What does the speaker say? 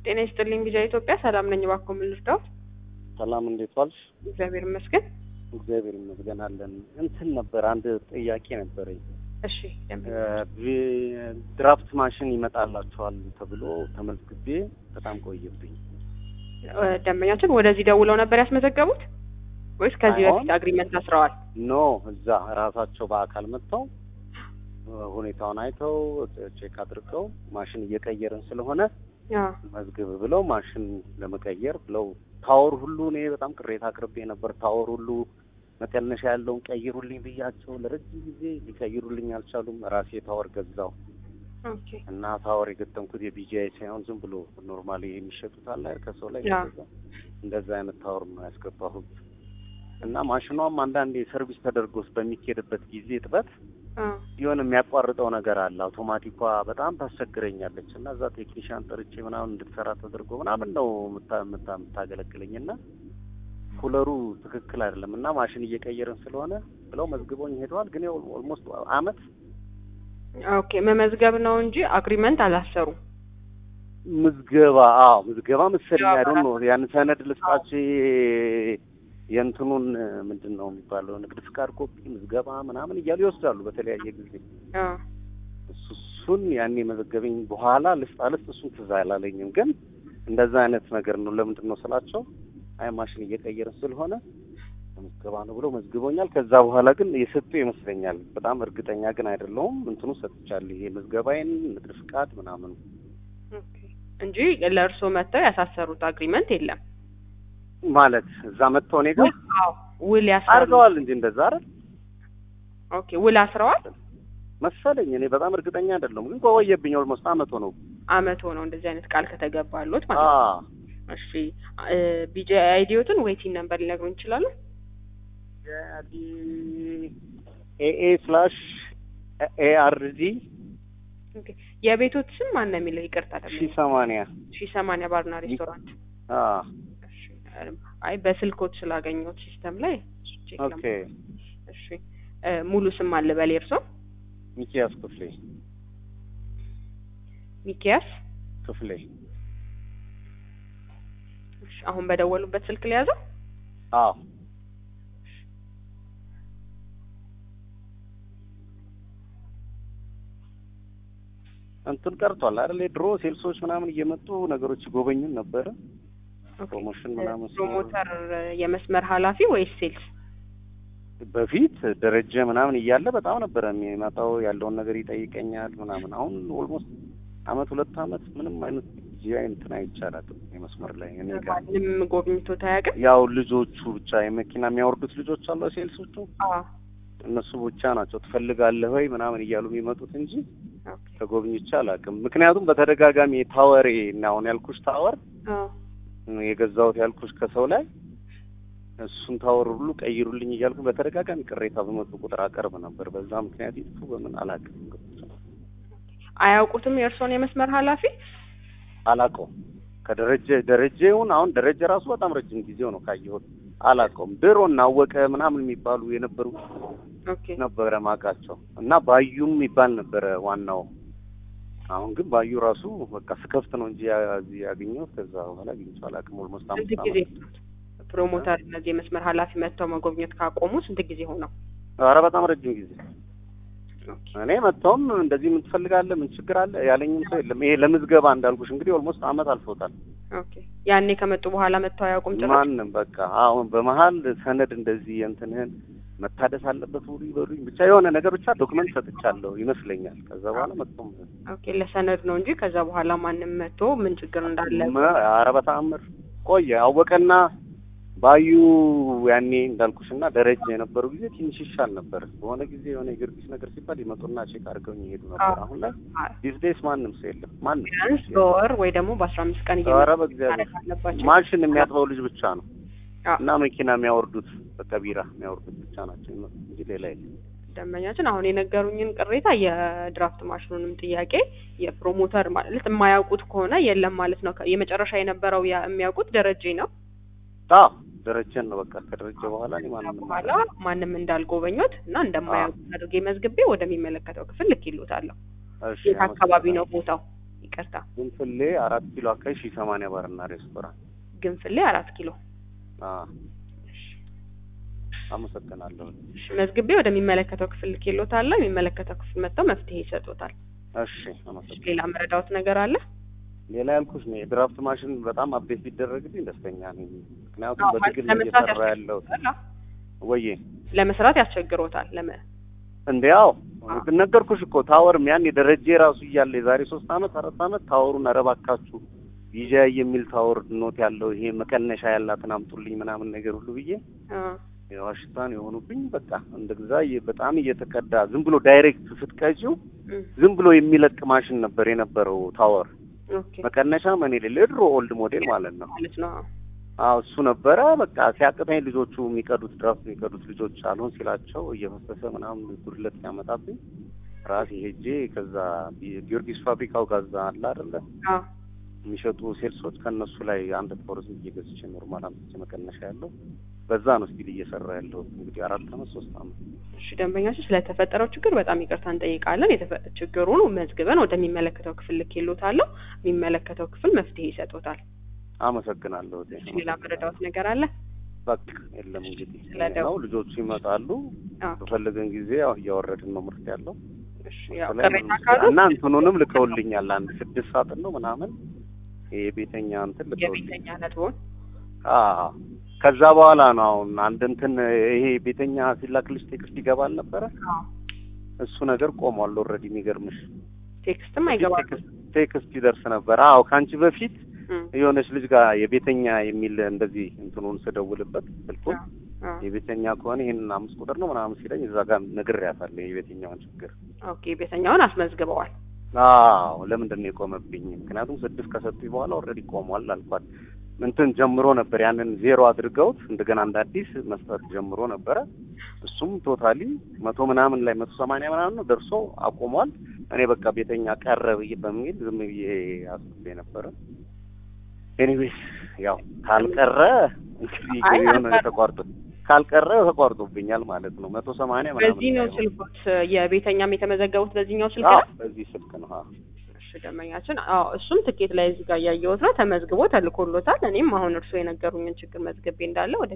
ጤና ይስጥልኝ ቪዛ ኢትዮጵያ ሰላም ነኝ። እባክዎ ምን ልርዳዎት? ሰላም እንዴት ዋልሽ? እግዚአብሔር ይመስገን። እግዚአብሔር ይመስገን አለን። እንትን ነበር አንድ ጥያቄ ነበረኝ። እሺ ደንበኛ ቪ- ድራፍት ማሽን ይመጣላችኋል ተብሎ ተመዝግቤ በጣም ቆየብኝ። እ፣ ደንበኛችን ወደዚህ ደውለው ነበር ያስመዘገቡት ወይስ ከዚህ አይሆን። በፊት አግሪመንት አስረዋል? ኖ እዛ ራሳቸው በአካል መጥተው እ፣ ሁኔታውን አይተው ቼክ አድርገው ማሽን እየቀየርን ስለሆነ አዎ። መዝግብ ብለው ማሽን ለመቀየር ብለው ታወር ሁሉ እኔ በጣም ቅሬታ አቅርቤ ነበር። ታወር ሁሉ መቀነሻ ያለውን ቀይሩልኝ ብያቸው ለረጅም ጊዜ ሊቀይሩልኝ አልቻሉም። ራሴ ታወር ገዛው ኦኬ እና ታወር የገጠምኩት የቢጂአይ ሳይሆን ዝም ብሎ ኖርማሊ የሚሸጡት አለ አይደል ከሰው ላይ ያ። የሚገዛ እንደዛ አይነት ታወር ነው ያስገባሁት። እና ማሽኗም አንዳንዴ ሰርቪስ ተደርጎስ በሚኬድበት ጊዜ እጥበት አ፣ የሆነ የሚያቋርጠው ነገር አለ። አውቶማቲኳ በጣም ታስቸግረኛለች እና እዛ ቴክኒሻን ጠርቼ ምናምን እንድትሰራ ተደርጎ ምናምን ነው የምታ- የምታ- የምታገለግለኝ እና ኩለሩ ትክክል አይደለም እና ማሽን እየቀየርን ስለሆነ ብለው መዝግቦኝ ሄደዋል። ግን ኦልሞስት አመት ኦኬ መመዝገብ ነው እንጂ አግሪመንት አላሰሩ። ምዝገባ አዎ ምዝገባ መሰለኝ ያው አይደል ነው ያን ሰነድ ልስጣችሁ የእንትኑን ምንድን ነው የሚባለው ንግድ ፍቃድ ኮፒ ምዝገባ ምናምን እያሉ ይወስዳሉ በተለያየ ጊዜ አ፣ እሱ እሱን ያኔ መዘገበኝ በኋላ ልስጥ አልስጥ እሱን ትዝ አላለኝም። ግን እንደዛ አይነት ነገር ነው። ለምንድን ነው ስላቸው አይ ማሽን እየቀየርን ስለሆነ ምዝገባ ነው ብሎ መዝግቦኛል። ከዛ በኋላ ግን የሰጡ ይመስለኛል። በጣም እርግጠኛ ግን አይደለሁም። እንትኑ ሰጥቻለሁ። ይሄ ምዝገባዬን ንግድ ፍቃድ ምናምን ኦኬ እንጂ ለእርስዎ መጥተው ያሳሰሩት አግሪመንት የለም። ማለት እዛ መጥተው እኔ ጋር አዎ ውል ያስራሉ። አድርገዋል እንጂ እንደዛ አይደል ኦኬ ውል አስረዋል። መሰለኝ። እኔ በጣም እርግጠኛ አይደለሁም። ግን ቆየብኝ። ኦልሞስት አመት ሆነው። አመት ሆነው እንደዚህ አይነት ቃል ከተገባሉት ማለት ነው። አዎ እሺ ቢጂ አይዲዮትን ዌይቲንግ ነምበር ሊነግሩን ይችላሉ? ኤኤ ስላሽ ኤአርዲ ኦኬ የቤቶት ስም ማን ነው የሚለው? ይቅርታ ሺ ደግሞ ሰማንያ ሺ ሰማንያ ባርና ሬስቶራንት። አዎ እሺ አይ በስልኮት ስላገኘሁት ሲስተም ላይ ቼክ ኦኬ ለማ- እሺ እ፣ ሙሉ ስም አለ በል የእርሶ? ሚኪያስ ክፍሌ ሚኪያስ። ክፍሌ እሺ አሁን በደወሉበት ስልክ ሊያዘው? አዎ እንትን ቀርቷል አይደል ድሮ ሴልሶች ምናምን እየመጡ ነገሮች ይጎበኙን ነበረ ኦኬ። ፕሮሞሽን ምናምን ሲኖር ፕሮሞተር የመስመር ኃላፊ ወይስ ሴልስ? በፊት ደረጀ ምናምን እያለ በጣም ነበረ የሚመጣው ያለውን ነገር ይጠይቀኛል ምናምን አሁን ኦልሞስት አመት ሁለት አመት ምንም አይነት ጂአይ እንትን አይቻላትም የመስመር ላይ እኔ ጋር ማንም ጎብኝቶት አያውቅም? ያው ልጆቹ ብቻ የመኪና የሚያወርዱት ልጆች አሉ ሴልሶቹ አዎ እነሱ ብቻ ናቸው ትፈልጋለህ ወይ ምናምን እያሉ የሚመጡት እንጂ ኦኬ። ተጎብኝቼ አላውቅም። ምክንያቱም በተደጋጋሚ ታወሬ እና አሁን ያልኩሽ ታወር አዎ የገዛሁት ያልኩሽ ከሰው ላይ እሱን ታወር ሁሉ ቀይሩልኝ እያልኩ በተደጋጋሚ ቅሬታ በመጡ ቁጥር አቀርብ ነበር። በዛ ምክንያት ይጥፉ በምን አላውቅም፣ አያውቁትም የእርሶን የመስመር ኃላፊ? አላውቀውም። ከደረጀ ደረጀውን አሁን ደረጀ ራሱ በጣም ረጅም ጊዜው ነው ካየሁት፣ አላውቀውም። ድሮ እናወቀ ምናምን የሚባሉ የነበሩ ኦኬ ነበረ ማውቃቸው እና ባዩም የሚባል ነበረ ዋናው። አሁን ግን ባዩ ራሱ በቃ ስከፍት ነው እንጂ ያ- እዚህ ያገኘሁት ከዛ በኋላ አግኝቼው አላውቅም። ኦልሞስት ስንት አምስት ጊዜ ዓመት ፕሮሞተር እነዚህ የመስመር ኃላፊ መጥተው መጎብኘት ካቆሙ ስንት ጊዜ ሆነው? ኧረ በጣም ረጅም ጊዜ ኦኬ እኔ መጥተውም እንደዚህ ምን ትፈልጋለህ ምን ችግር አለ ያለኝም ሰው የለም። ይሄ ለምዝገባ እንዳልኩሽ እንግዲህ ኦልሞስት አመት አልፎታል። ኦኬ ያኔ ከመጡ በኋላ መጥተው አያውቁም ጭራሽ? ማንም በቃ አሁን በመሀል ሰነድ እንደዚህ እንትንህን መታደስ አለበት ብሉ ይበሉኝ ብቻ የሆነ ነገር ብቻ ዶክመንት ሰጥቻለሁ ይመስለኛል። ከዛ በኋላ መጥቶም ኦኬ ለሰነድ ነው እንጂ ከዛ በኋላ ማንም መጥቶ ምን ችግር እንዳለ መ- ኧረ በተአምር ቆየ አወቀና ባዩ ያኔ እንዳልኩሽና ደረጃ የነበሩ ጊዜ ትንሽ ይሻል ነበር። በሆነ ጊዜ የሆነ የጊዮርጊስ ነገር ሲባል ይመጡና ቼክ አድርገውኝ ይሄዱ ነበር። አዎ። አሁን ላይ አዎ። ዲስ ዴይስ ማንም ሰው የለም። ማንም ቢያንስ በወር ወይ ደግሞ በአስራ አምስት ቀን ኧረ እየመጡ በእግዚአብሔር ማድረግ አለባቸው። ማሽን የሚያጥበው ልጅ ብቻ ነው አዎ። እና መኪና የሚያወርዱት በቃ ቢራ የሚያወርዱት ብቻ ናቸው የሚመጡት እንጂ ሌላ የለም። ደንበኛችን አሁን የነገሩኝን ቅሬታ የድራፍት ማሽኑንም ጥያቄ የፕሮሞተር ማለት የማያውቁት ከሆነ የለም ማለት ነው። የመጨረሻ የነበረው ያ- የሚያውቁት ደረጀ ነው። አዎ ደረጀን ነው በቃ ከደረጀ በኋላ እኔ ማንም በኋላ ማንም እንዳልጎበኙት እና እንደማያውቁት አድርጌ መዝግቤ ወደሚመለከተው ክፍል ልኬልዎታለሁ። እሺ የት አካባቢ ነው ቦታው? ይቅርታ ግንፍሌ አራት ኪሎ አካባቢ ሺህ ሰማንያ ባርና ሬስቶራንት። ግንፍሌ አራት ኪሎ አዎ አመሰግናለሁ። እሺ መዝግቤ ወደሚመለከተው ክፍል ልኬልዎታለሁ። የሚመለከተው ክፍል መጥተው መፍትሄ ይሰጡታል። እሺ አመሰግናለሁ። ሌላ መረዳዎት ነገር አለ? ሌላ ያልኩሽ ነው የድራፍት ማሽን በጣም አፕዴት ቢደረግልኝ ደስተኛ ነኝ። ምክንያቱም አዎ፣ ማለት በትግል ለመስራት እየሰራ ያለው ያስቸግሮታል። ወዬ ለመስራት ያስቸግሮታል። ለመ እንዴ ያው አዎ። ነገርኩሽ እኮ ታወርም ያን ደረጀ ራሱ እያለ የዛሬ ሶስት አመት አራት አመት ታወሩን ኧረ እባካችሁ ይዣይ የሚል ታወር ኖት ያለው ይሄ መቀነሻ ያላትን አምጡልኝ ምናምን ነገር ሁሉ ብዬ አ የዋሽታን የሆኑብኝ በቃ እንደዛ እየ- በጣም እየተቀዳ ዝም ብሎ ዳይሬክት ስትቀጂው እም፣ ዝም ብሎ የሚለቅ ማሽን ነበር የነበረው ታወር ኦኬ መቀነሻ ምን የሌለ የድሮ ኦልድ ሞዴል ማለት ነው። ማለት ነው። አዎ እሱ ነበረ በቃ ሲያቅተኝ ልጆቹ የሚቀዱት ድራፍት የሚቀዱት ልጆች አልሆን ሲላቸው እየፈሰሰ ምናምን ጉድለት ሲያመጣብኝ ራሴ ሄጄ ከዛ ጊ- ጊዮርጊስ ፋብሪካው ጋዛ አለ አይደለ አ የሚሸጡ ሴልሶች ከእነሱ ላይ አንድ ፖርስ እየገዝቼ ኖርማል አምጥቼ መቀነሻ ያለው በዛ ነው ስቲል እየሰራ ያለው እንግዲህ አራት አመት ሶስት አመት እሺ ደንበኛችን ስለተፈጠረው ችግር በጣም ይቅርታ እንጠይቃለን። የተፈ- ችግሩን መዝግበን ወደሚመለከተው ክፍል ልኬልዎታለሁ። የሚመለከተው ክፍል መፍትሄ ይሰጡታል። አመሰግናለሁ እቴ። እሺ ሌላ መረዳዎት ነገር አለ? በቃ የለም እንግዲህ ስለደው- ነው ልጆቹ ይመጣሉ አ በፈለገን ጊዜ ያው እያወረድን ነው ምርት ያለው እሺ ያው በተለይ ቅሬታ ካሉ እና እንትኑንም ልከውልኛል አንድ ስድስት ሳጥን ነው ምናምን ይሄ የቤተኛ እንትን ልከውልኝ የቤተኛ ነጥቦን አዎ ከዛ በኋላ ነው አሁን አንድ እንትን ይሄ ቤተኛ ሲላክልሽ ቴክስት ይገባል ነበረ አዎ እሱ ነገር ቆሟል ኦልሬዲ የሚገርምሽ ቴክስትም አይገባም። ቴክስት ቴክስት ይደርስ ነበር አዎ ከአንቺ በፊት እም፣ የሆነች ልጅ ጋር የቤተኛ የሚል እንደዚህ እንትኑን ስደውልበት ስልኩን አ የቤተኛ ከሆነ ይሄንን አምስት ቁጥር ነው ምናምን ሲለኝ እዛ ጋር ነግሬያታለሁ የቤተኛውን ችግር ኦኬ ቤተኛውን አስመዝግበዋል። አዎ ለምንድን ነው የቆመብኝ? ምክንያቱም ስድስት ከሰጡኝ በኋላ ኦልሬዲ ቆሟል አልኳት። እንትን ጀምሮ ነበር ያንን ዜሮ አድርገውት እንደገና እንደ አዲስ መስጠት ጀምሮ ነበረ። እሱም ቶታሊ መቶ ምናምን ላይ መቶ ሰማንያ ምናምን ነው ደርሶ አቆሟል። እኔ በቃ ቤተኛ ቀረ ብዬ በሚል ዝም ብዬ አስቤ ነበረ። ኤኒዌይስ ያው ካልቀረ እንግዲህ አይ የሆነ አልቀረም። ተቋርጦ ካልቀረ ተቋርጦብኛል ማለት ነው። መቶ ሰማንያ ምናምን በዚህ ነው ላይ ነው። ስልኮት የቤተኛም የተመዘገቡት በዚህኛው ስልክ አዎ ነው። በዚህ ስልክ ነው። አዎ እሺ ደንበኛችን፣ አዎ እሱም ትኬት ላይ እዚህ ጋር እያየሁት ነው ተመዝግቦ ተልኮሎታል። እኔም አሁን እርስዎ የነገሩኝን ችግር መዝግቤ እንዳለ ወደ